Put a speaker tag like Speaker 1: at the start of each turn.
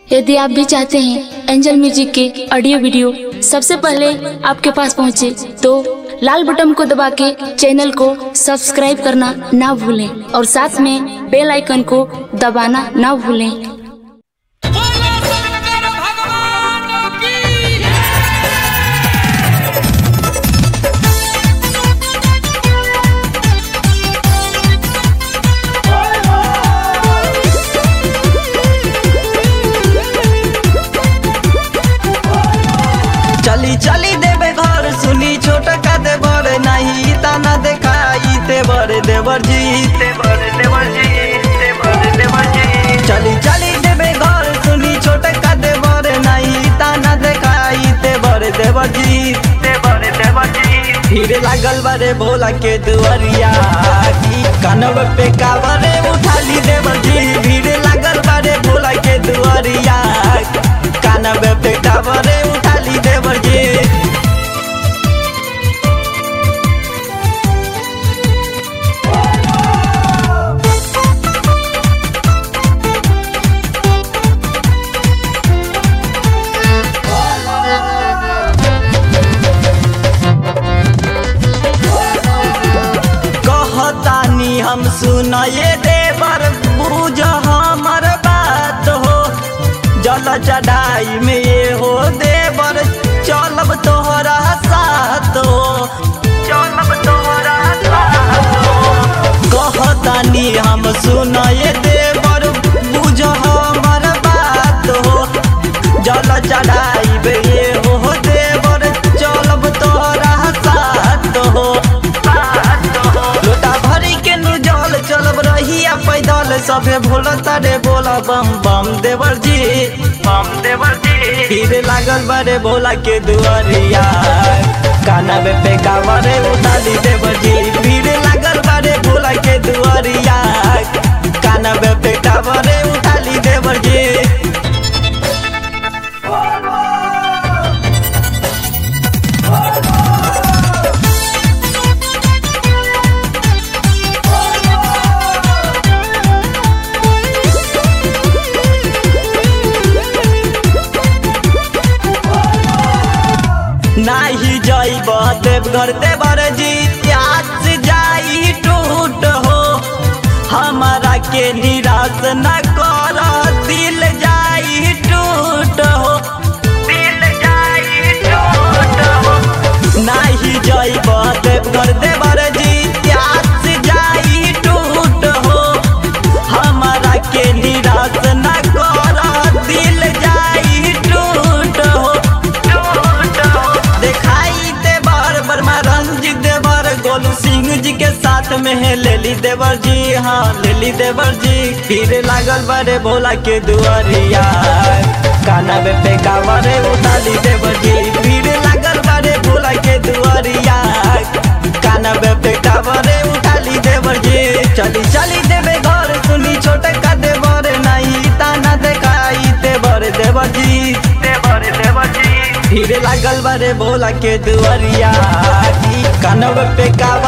Speaker 1: यदि आप भी चाहते हैं एंजल म्यूजिक के ऑडियो वीडियो सबसे पहले आपके पास पहुंचे तो लाल बटन को दबा के चैनल को सब्सक्राइब करना ना भूलें और साथ में बेल आइकन को दबाना ना भूलें
Speaker 2: बोलो शंकर भगवान की
Speaker 3: चली चली देवे घर सुनी छोट का देवर नहीं ताना देखाई देवर देवर जी देवर देवर जी देवर देवर जी चली चली देवे घर सुनी छोट का देवर नहीं ताना देखाई देवर देवर जी देवर देवर जी भीड़ लागल बारे भोला के दुआरिया की कानव पे कावरे उठाली देवर जी भीड़ लागल बारे भोला के दुआरिया कानव पे कावरे उठाली देवर जी कहतानी हम सुनाए देवर बुझ हमर बात हो जल चढ़ाई में ये हो देवर चलब तोहरा साथ हो चलब तोहरा साथ हो कहतानी हम सुनाए देवर बुझ हमर बात हो जल चढ़ाई में ये हो देवर चलब तोहरा साथ हो लोटा भरी के नु जल चलब रहिया पैदल सभे भोला तारे बोला बम बम देवर जी बम देवर जी भीड़ लागल बड़े भोला के दुआरिया काना में पे कावरे उतारी देवर जी भीड़ लागल बड़े भोला के दुआरिया काना में पे कावरे उतारी देवर जी नाही जाइब देवघर देवर जी प्यास जाई टूट हो हमारा के निराश न कर दिल जाई टूट हो दिल जाई टूट हो नाही जाइब देवघर देवर जी प्यास जाई टूट हो हमारा के निराश न कर दिल जाई टूट हो टूट हो दिखाई देवर वर्मा रंजित देवर गोलू सिंह जी के साथ में है लेली देवर जी हाँ लेली देवर जी फिर लागल बड़े भोला के दुआरिया काना में पे कावरे उतारी देवर जी फिर लागल बड़े भोला के दुआरिया काना में पे कावरे उठाली देवर जी चली चली देवे घर सुनी छोटे का देवर नहीं ताना देखाई देवर देवर जी देवर देवर जी भीड़ लागल बारे भोला के दुआरिया कानव पे कावा